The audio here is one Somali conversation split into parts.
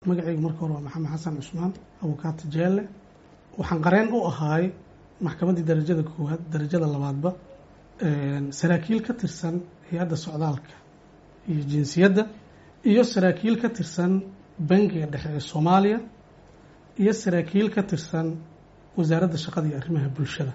magacaygu marka hore waa maxamed xasan cusmaan abukaata jeelle waxaan qareen u ahaay maxkamaddii darajada koowaad darajada labaadba saraakiil ka tirsan hay-adda socdaalka iyo jinsiyadda iyo saraakiil ka tirsan bangiga dhexe ee soomaaliya iyo saraakiil ka tirsan wasaaradda shaqada iyo arrimaha bulshada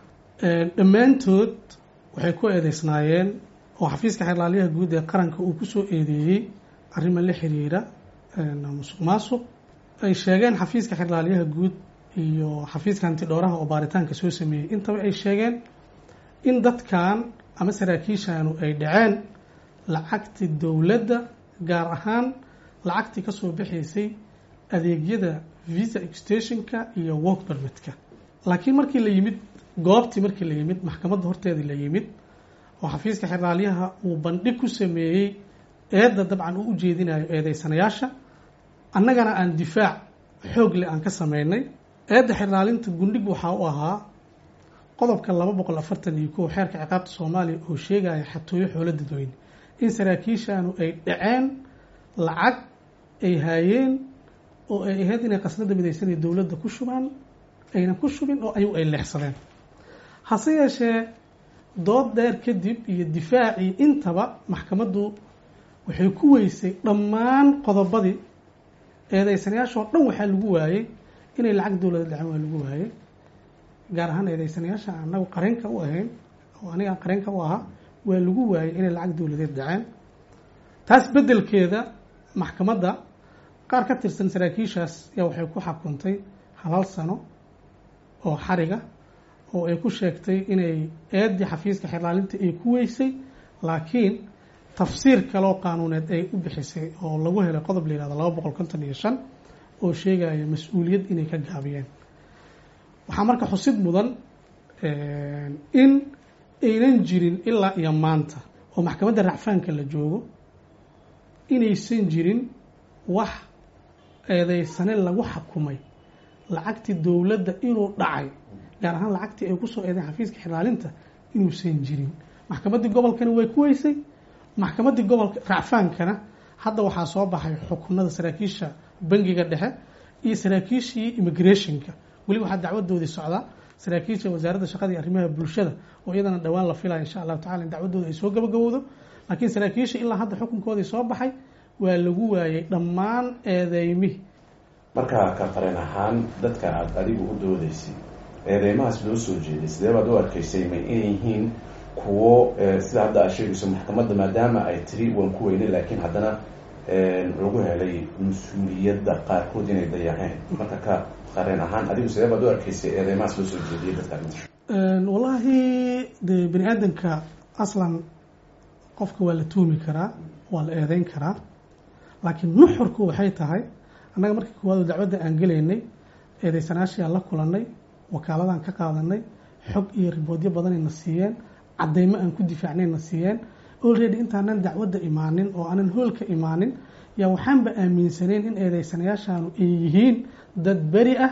dhammaantood waxay ku eedeysnaayeen oo xafiiska xeerlaaliyaha guud ee qaranka uu kusoo eedeeyey arrimo la xiriira musuq maasuq ay sheegeen xafiiska xeerlaaliyaha guud iyo xafiiska hantidhowraha oo baaritaanka soo sameeyey intaba ay sheegeen in dadkan ama saraakiishanu ay dhaceen lacagtii dowladda gaar ahaan lacagtii ka soo baxaysay adeegyada visa extentionka iyo work permitka laakiin markii la yimid goobtii markii la yimid maxkamadda horteedii la yimid oo xafiiska xeraalyaha uu bandhig ku sameeyey eedda dabcan uu ujeedinayo eedeysanayaasha annagana aan difaac xoog leh aan ka sameynay eedda xeraalinta gundhig waxaa u ahaa qodobka laba boqol afartan iyo kow xeerka ciqaabta soomaaliya oo sheegaya xatooyo xoolo dadweyne in saraakiishanu ay dhaceen lacag ay haayeen oo ay ahayd inay qasnada midaysanay dowladda ku shubaan ayna ku shubin oo ayagu ay leexsadeen hase yeeshee dood dheer kadib iyo difaacii intaba maxkamaddu waxay ku weysay dhammaan qodobadii eedeysanayaashoo dhan waxaa lagu waayey inay lacag dowlada dhaceen waa lagu waayey gaar ahaan eedeysanayaasha anagu qareenka u ahayn oo aniga qareenka u ahaa waa lagu waayey inay lacag dowladeed dhaceen taas beddelkeeda maxkamadda qaar ka tirsan saraakiishaas yaa waxay ku xakuntay hal sano oo xariga oo ay ku sheegtay inay eeddii xafiiska xerlaalinta ay ku weysay laakiin tafsiir kaloo qaanuuneed ay u bixisay oo lagu helay qodob la yihahdo laba boqol konton iyo shan oo sheegaya mas-uuliyad inay ka gaabiyeen waxaa marka xusid mudan in aynan jirin ilaa iyo maanta oo maxkamadda racfaanka la joogo inaysan jirin wax eedeysane lagu xakumay lacagtii dowladda inuu dhacay gaar ahaan lacagtii ay kusoo eedeen xafiiska xiraalinta inuusan jirin maxkamaddii gobolkana way ku weysay maxkamaddii gobolka racfaankana hadda waxaa soo baxay xukunada saraakiisha bangiga dhexe iyo saraakiishii immigrationka weli waxaa dacwadoodii socdaa saraakiisha wasaaradda shaqada iyo arrimaha bulshada oo iyadana dhowaan la filaya insha allahu tacala in dacwadooda ay soo gabagabowdo laakiin saraakiisha ilaa hadda xukunkoodii soo baxay waa lagu waayey dhammaan eedeymihi markaa ka qareen ahaan dadka aada adigu u doodaysay eedeymahaas loo soo jeeday sidee baad u arkaysay may inay yihiin kuwo sida hadda aad sheegayso maxkamadda maadaama ay tiri waan ku weynay laakiin haddana lagu helay mas-uuliyadda qaarkood inay dayaceen marka ka qareen ahaan adigu sidee baad u arkaysay eedeymahaas loo soo jeediyay dadka wallaahi de bani aadamka aslan qofka waa la tuumi karaa waa la eedeyn karaa laakiin nuxurku waxay tahay annaga markii koowaad dacwadda aan gelaynay eedeysanaashiaan la kulanay wakaaladaan ka qaadanay xog iyo riboodyo badanayna siiyeen caddeymo aan ku difaacnayna siiyeen already intaanan dacwadda imaanin oo aanan hoolka imaanin yaa waxaanba aaminsaneyn in eedeysanayaashaanu ay yihiin dad beri ah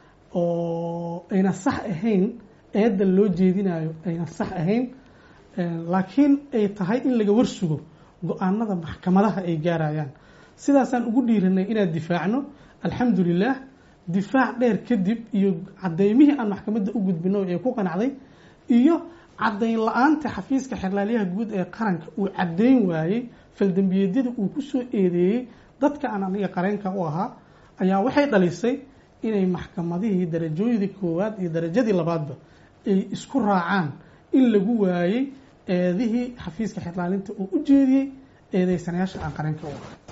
oo ayna sax ahayn eedda loo jeedinayo ayna sax ahayn laakiin ay tahay in laga warsugo go-aanada maxkamadaha ay gaarayaan sidaasaan ugu dhiiranay inaan difaacno alxamdu lilah difaac dheer kadib iyo cadeymihii aan maxkamadda u gudbino ee ku qanacday iyo caddayn la-aanta xafiiska xerlaalyaha guud ee qaranka uu caddayn waayey faldembiyeedyada uu ku soo eedeeyey dadka aan aniga qareenka u ahaa ayaa waxay dhalisay inay maxkamadihii darajooyadii koowaad iyo darajadii labaadba ay isku raacaan in lagu waayey eedihii xafiiska xerlaalinta uu u jeediyey eedeysanayaasha aan qareenka u ahaa